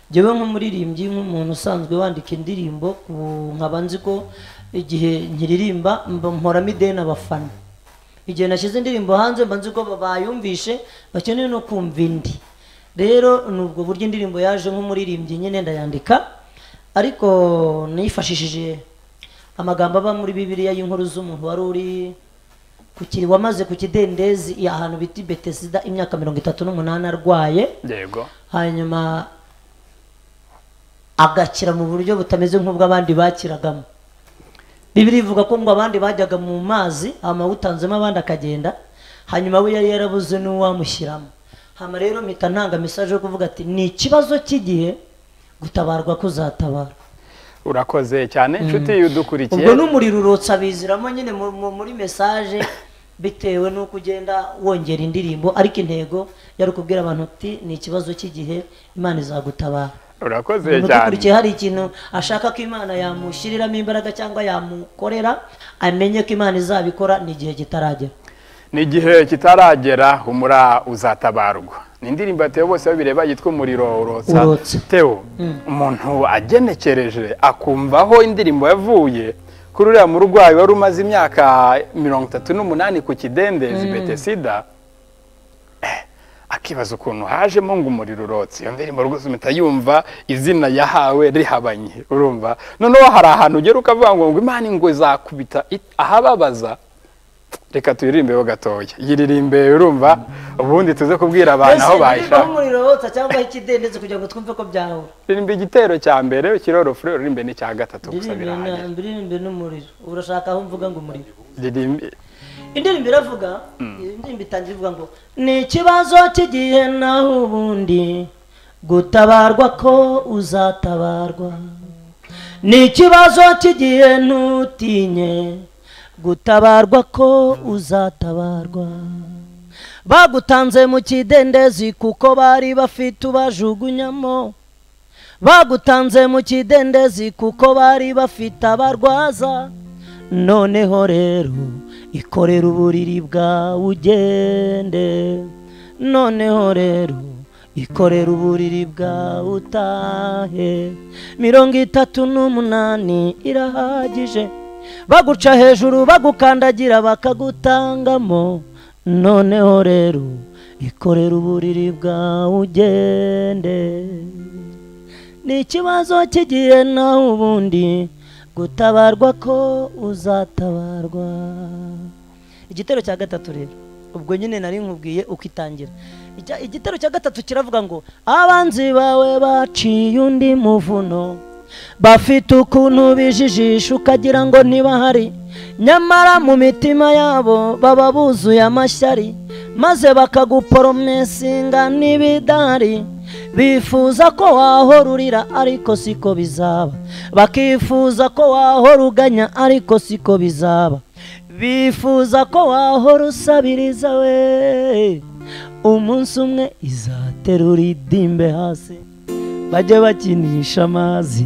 njyewe nk'umuririmbyi nk'umuntu usanzwe wandika indirimbo ubu nkaba nzi ko igihe nkiririmba mba- mporamo ideni abafana igihe nashyize indirimbo hanze mba nzi ko bayumvishe bakeneye no kumva indi rero ni ubwo buryo indirimbo yaje nk'umuririmbyi nyine ndayandika ariko nifashishije amagambo aba muri bibiliya y'inkuru z'umuntu wari uri ku kiri wamaze ku kidendezi ahantu bita betesida imyaka mirongo itatu n'umunani arwaye yego hanyuma agakira mu buryo butameze nk'ubw'abandi bakiragamo bibiri ivuga ko ngo abandi bajyaga mu mazi amawutanzemo abandi akagenda hanyuma we yari yarabuze n'uwamushyiramo hama rero mpita ntanga mesaje yo kuvuga ati ni ikibazo cy'igihe gutabarwa kuzatabara urakoze cyane inshuti yudukurikiye ubwo n'umuriro urotsa biziramo nyine mu- mu- muri mesaje bitewe n'uko ugenda wongera indirimbo ariko intego yari ukubwira abantu uti ni ikibazo cy'igihe imana izagutabara urakoze umuntu cyane udukurikiye hari ikintu ashaka ko imana yamushyiriramo imbaraga cyangwa yamukorera amenye ko imana izabikora n'igihe kitaragera ni igihe kitaragera humura uzatabarwa ni indirimbo yatewe bose babireba yitwa umuriro urotsa Urotsa. teo umuntu agenekereje akumva aho indirimbo yavuye kuri uriya murwayi wari umaze imyaka mirongo itatu n'umunani ku kidendezi betesida eh, akibaza ukuntu hajemo ngo umuriro urotse iyo ndirimbo rwose uhita yumva izina yahawe rihabanye urumva noneho hari ahantu ugera ukavuga ngo ngo imana ingwe zakubita it- ahababaza reka tuyirimbeho gatoya yiririmbe urumva ubundi tuze kubwira abantu aho Ese bayishaka niba umuriro wotsa cyangwa ikidendezi kugira ngo twumve ko byahura ririmba igitero cya mbere ukirorofure uririmbe n'icya gatatu gusa ndirimbe na- birangira ndirimbe n'umuriro urashaka aho mvuga ngo umuriro ririmbe indirimbo iravuga indirimbo itangira ivuga ngo ni ikibazo cy'igihe naho ubundi gutabarwa ko uzatabarwa ni ikibazo cy'igihe ntutinye gutabarwa ko uzatabarwa bagutanze mu kidendezi kuko bari bafite ubajugunyamo bagutanze mu kidendezi kuko bari bafite abarwaza noneho rero ikorera uburiri bwawe ugende noneho rero ikorera uburiri bwawe utahe mirongo itatu n'umunani irahagije baguca hejuru bagukandagira bakagutangamo noneho rero ikorera uburiri bwawe ugende ni ikibazo cy'igihe nawe ubundi gutabarwa ko uzatabarwa igitero cya gatatu rero ubwo nyine nari nkubwiye uko itangira Icya- igitero cya gatatu kiravuga ngo abanzi bawe baciye undi muvuno bafite ukuntu bijijisha ukagira ngo ntibahari nyamara mu mitima yabo baba buzuye amashyari maze bakagupromesinga n'ibidahari bifuza ko wahora urira ariko siko bizaba bakifuza ko wahora uganya ariko siko bizaba bifuza ko wahora usabiriza we umunsi umwe izaterura idimbe hasi bajye bakinisha amazi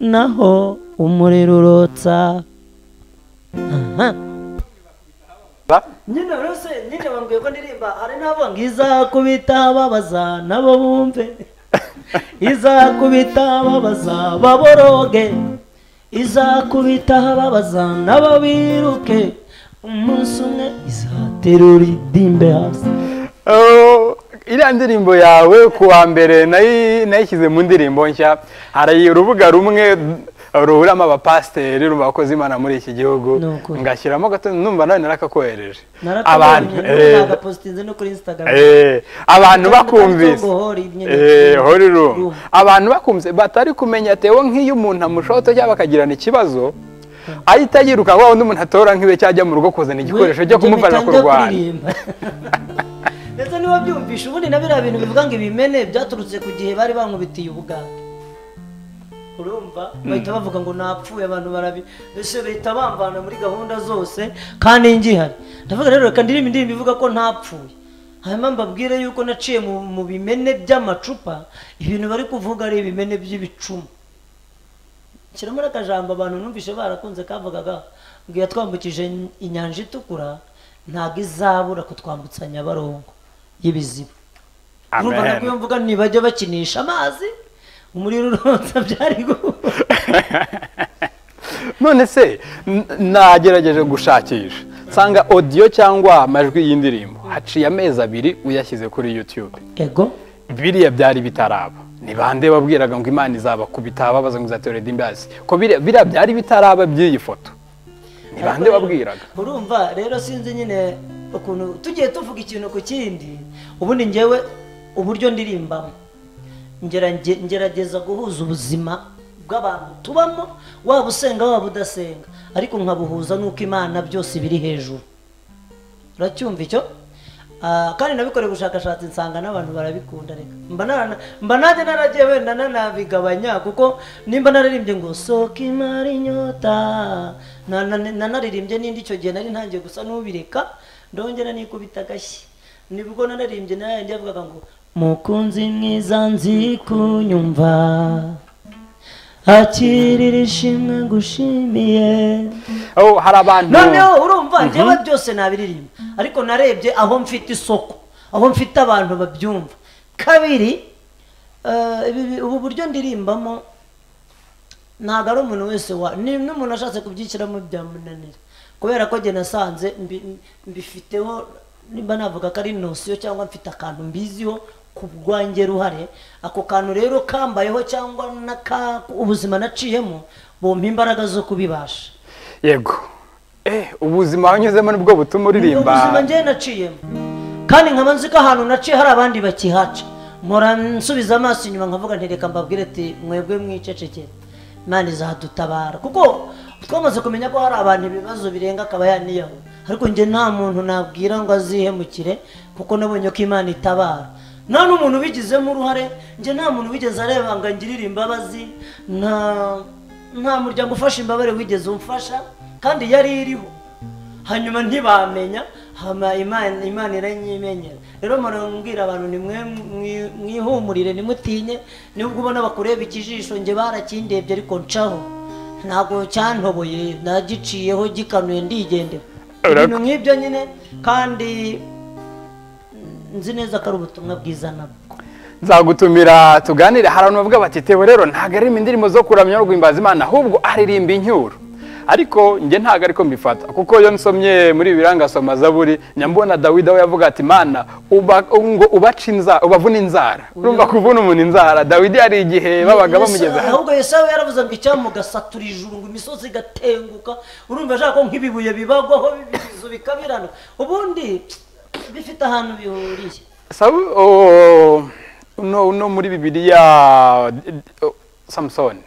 naho umuriro urotsa Aha. nyine rwose nyine bambwiye ko ndirimba hari n'abo ngo izakubita babaza nabo bumve izakubita babaza baboroge izakubita babaza nabo biruke umunsi umwe izaterura idimbe hasi Oh, iriya ndirimbo yawe ku wa mbere nayi- nayishyize mu ndirimbo nshya hari urubuga rumwe ruhuramo abapasiteri bakoze imana muri iki gihugu Ni ukuri. ngashyiramo gato numva nawe narakakohereje narakabonye eh, nagapositinze no kuri instagram Eh, abantu Kandi bakumvise kandi hori nyine. Eh, hori room Room. abantu bakumvise batari kumenya tewo nk'iyo umuntu amushoto cyangwa bakagirana ikibazo ahita yiruka wa undi umuntu atora nk'iwe cyangwa ajya mu rugo kuzana igikoresho cyo Njye kumuvana ku mpita njya rwanda kuririmba. ndetse niba byumvisha ubundi na biriya bintu bivuga ngo ibimene byaturutse ku gihe bari bankubitiye ubwato urumva bahita bavuga ngo napfuye abantu barabi mbese bahita bamvana muri gahunda zose kandi ngihari ndavuga rero reka ndirimba indirimbo ivuga ko ntapfuye hanyuma mbabwire yuko naciye mu, mu bimene by'amacupa ibintu bari kuvuga ari ibimene by'ibicuma kirimo n'akajambo abantu numvise barakunze kavugaga ngo iyo twambukije in- inyanja itukura ntabwo izabura kutwambutsa nyabarongo y'ibizibu urumva nabwo iyo mvuga ntibajya bakinisha amazi umuriro urotsa byari gu- none se n- nagerageje gushakisha nsanga odiyo cyangwa amajwi y'indirimbo haciye amezi abiri uyashyize kuri youtube ego biriya byari bitaraba ni bande babwiraga ngo imana izabakubita babaza ngo izaterere imbazi ko biriya biriya byari bitaraba by'iyi foto ni bande babwiraga urumva rero sinzi nyine ukuntu tugiye tuvuga ikintu ku kindi ubundi ngewe uburyo ndirimbamo ngerage- ngerageza guhuza ubuzima bw'abantu tubamo waba usenga waba udasenga ariko nkabuhuza n'uko imana byose biri hejuru uracyumva icyo Ah, kandi nabikoreye ubushakashatsi nsanga n'abantu barabikunda reka mba nana- mba nanjye naragiye wenda nanabigabanya kuko nimba nararimbye ngo soka imari inyota na- na- nanaririmbye n'indi icyo gihe nari ntangiye gusa n'ubireka ndongera nikubita agashyi nibwo nararimbye nayanjye yavugaga ngo mukunzi mwiza nzi kunyumva akirira ishimwe ngushimiye Oh, hari abantu noneho urumva njyewe byose nabiririmba ariko narebye aho mfite isoko aho mfite abantu babyumva kabiri eh, ibi- ibi- ubu buryo ndirimbamo ntabwo ari umuntu wese wa ni n'umuntu ashatse kubyishyiramo byamunanira kubera ko njye nasanze mbi- mbifiteho nimba navuga ko ari nosiyo cyangwa mfite akantu mbiziho ku bwanjye ruhare ako kantu rero kambayeho cyangwa n'aka ubuzima naciyemo bumpa imbaraga zo kubibasha yego eh ubuzima wanyuzemo nibwo butuma uririmba ubuzima njyewe naciyemo kandi nkaba nzi ko ahantu naciye hari abandi bakihaca mpora nsubiza amaso inyuma nkavuga nti reka mbabwire ati mwebwe mwicecekere imana izadutabara kuko twamaze kumenya ko hari abantu ibibazo birenga akaba yaniyaho ariko njye nta muntu nabwira ngo azihemukire kuko nabonye ko imana itabara nta n'umuntu ubigizemo uruhare njye nta muntu wigeze areba ngo angirire imbabazi nta nta muryango ufasha imbabare wigeze umfasha kandi yari iriho hanyuma ntibamenya hama imana imana iranyimenyera rero mpora mbwira abantu nimwe mwihumurire nimutinye nubwo ubona bakureba ikijisho njye barakindebye ariko ncaho ntabwo cyantoboye nagiciyeho gikanuye ndigendera Urako- ibintu nk'ibyo nyine kandi nzi neza ko ari ubutumwa bwiza nabwo nzagutumira tuganire hari abantu bavuga bati tewe rero ntabwo aririmba indirimbo zo kuramya no guhimbaza imana ahubwo aririmba incyuro ariko njye ntabwo ariko mbifata kuko iyo nsomye muri birangasoma zaburi nyambona dawidi aho yavuga ati mana uba, ngo ubaca inzara ubavuna inzara urumva kuvuna umuntu inzara dawidi hari igihe babaga bamugeze Yesu- hano ahubwo yesawu yaravuze ngo icyamugasatura ijuru ngo imisozi igatenguka urumva ashaka ko nk'ibibuye bibagwaho ibizu bikabirana ubundi bifite ahantu bihuriye sawu oh, uno uno muri bibiliya oh, samusoni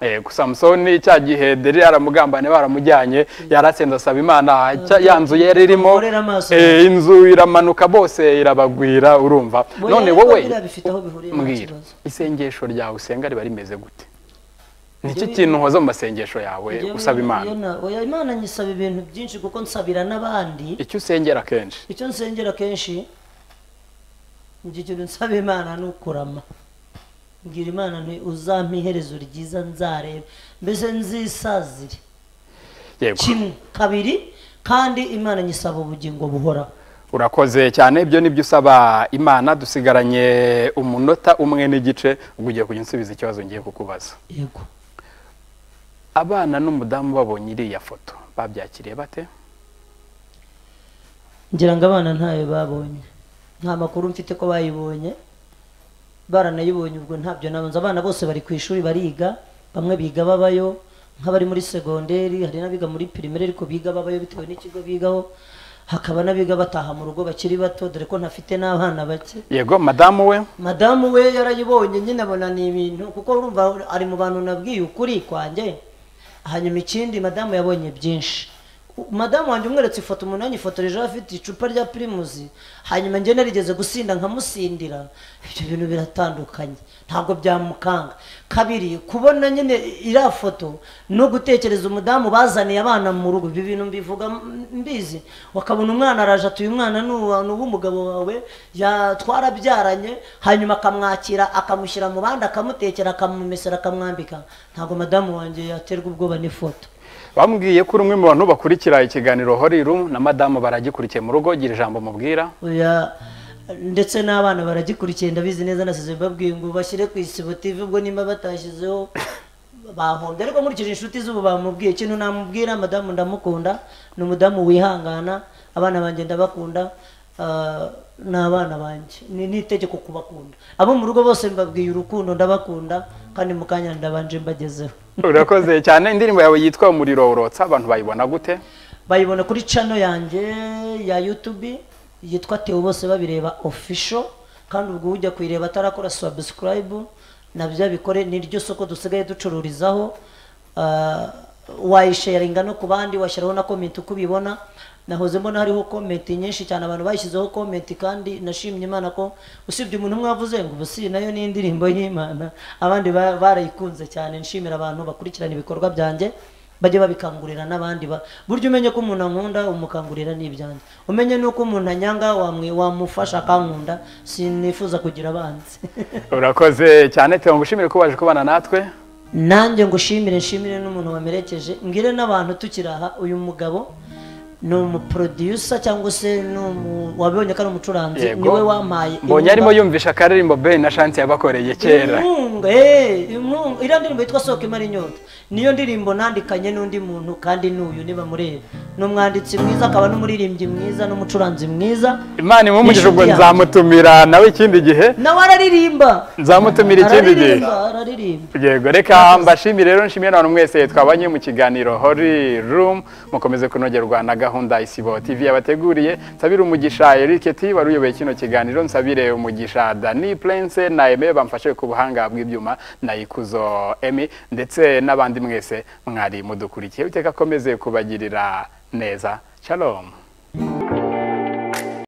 Yego, samusoni cya gihe deri yaramugambane baramujyanye yaratsinze asaba imana cya- ya nzu yari irimo Mugorere amaso. eh, inzu iramanuka bose irabagwira urumva Oya, none ariko wowe biriya bifite aho bihuriye nta mbwira kibazo. isengesho ryawe usenga riba rimeze gute nicyo kintu nkoze mu masengesho yawe Njyewe usaba iyo imana na- oya, imana nyisaba ibintu byinshi kuko nsabira n'abandi icyo usengera kenshi icyo nsengera kenshi njye ikintu nsaba imana ni ukurama mbwira imana nti uzampa iherezo ryiza nzarebe mbese nzisazire yego kimwe kabiri kandi imana nyisaba ubugingo buhoraho urakoze cyane ibyo nibyo usaba imana dusigaranye umunota umwe n'igice ubwo ugiye kujya unsubiza ikibazo ngiye kukubaza yego abana n'umudamu babonye iriya foto babyakiriye bate ngira ngo abana ntayo babonye nta makuru mfite ko bayibonye baranayibonye ubwo ntabyo nabanza abana bose bari ku ishuri bariga bamwe biga babayo nk'abari muri segonderi hari n'abiga muri pirimeri ariko biga babayo bitewe n'ikigo bigaho hakaba n'abiga bataha mu rugo bakiri bato dore ko ntafite n'abana bake yego madamu we madamu we yarayibonye nyine abona ni ibintu kuko urumva ari mu bantu nabwiye ukuri kwanjye hanyuma ikindi madamu yabonye byinshi U- madamu wanjye umweretse ifoto umuntu yanyifotoreje afite icupa rya pirimusi hanyuma njye narigeze gusinda nkamusindira ibyo bintu biratandukanye ntabwo byamukanga kabiri kubona nyine iriya foto no gutekereza umudamu bazaniye abana mu rugo ibi bintu mbivuga m- mbizi wakabona umwana araje atuye umwana ni uwa- ni uw'umugabo wawe ya- twarabyaranye hanyuma akamwakira akamushyira mu bandi akamutekera akamumesera akamwambika ntabwo madamu wanjye yaterwa ubwoba n'ifoto bambwiye ko uri umwe mu bantu bakurikira ikiganiro horiru na madamu baragikurikiye mu rugo gira ijambo mubwira Oya, ndetse n'abana baragikurikiye ndabizi neza nasize mbabwiye ngo bashyire ku isibo TV ubwo nimba batashyizeho bahombye ariko nkurikije inshuti z'ubu bamubwiye ikintu namubwira madamu ndamukunda ni umudamu wihangana abana banjye ndabakunda ah, ni abana banjye ni n'itegeko kubakunda abo mu rugo bose mbabwiye urukundo ndabakunda kandi mu kanya ndabanje mbagezeho urakoze cyane indirimbo yawe yitwa umuriro urotsa abantu bayibona gute bayibona kuri channel yanjye ya youtube yitwa teo bose babireba official kandi ubwo ujya kuyireba atarakora subscribe nabyo abikore ni ryo soko dusigaye ducururizaho Ah, wayisharinga no ku bandi washyiraho na comment uko ubibona nahoze mbona hariho comment nyinshi cyane abantu bayishyizeho comment kandi nashimye imana ko usibye umuntu umwe wavuze ngo ubu si nayo ni indirimbo y'imana abandi ba- barayikunze cyane nshimira abantu bakurikirana ibikorwa byanjye bajye babikangurira n'abandi ba- burya umenye ko umuntu ankunda umukangurira ni ibyanjye umenye n'uko umuntu anyanga wamwe wamufasha akankunda sinifuza kugira abanzi urakoze cyane tuba ngushimire ko waje kubana natwe nanjye ngushimire nshimire n'umuntu wamerekeje mbwire n'abantu tukiri aha uyu mugabo ni umuproducer cyangwa se ni umu- wabibonye ko ari umucuranzi Yego. niwe wampaye mbonye arimo inkunga. yumvisha akaririmbo ben na shansi yabakoreye kera inkunga eh, inkunga iriya ndirimbo yitwa soka imara inyota niyo ndirimbo nandikanye n'undi muntu kandi n'uyu niba mureba ni umwanditsi mwiza akaba n'umuririmbyi mwiza n'umucuranzi myiza imana imwumugije ubwo Inshuti yanjye. nzamutumira nawe ikindi gihe nawe araririmba nzamutumira ikindi gihe araririmba araririmba yego reka mbashimire rero nshimire n'abantu mwese twabanye mu kiganiro hori rumu mukomeze kunogerwa na gahunda isibo tv yabateguriye nsabire umugisha eric t wari uyoboye kino kiganiro nsabire umugisha dani prince na eme bamfashe ku buhanga bw'ibyuma na ikuzo emi ndetse n'abandi mwese mwari mudukurikiye uteka akomeze kubagirira neza shalom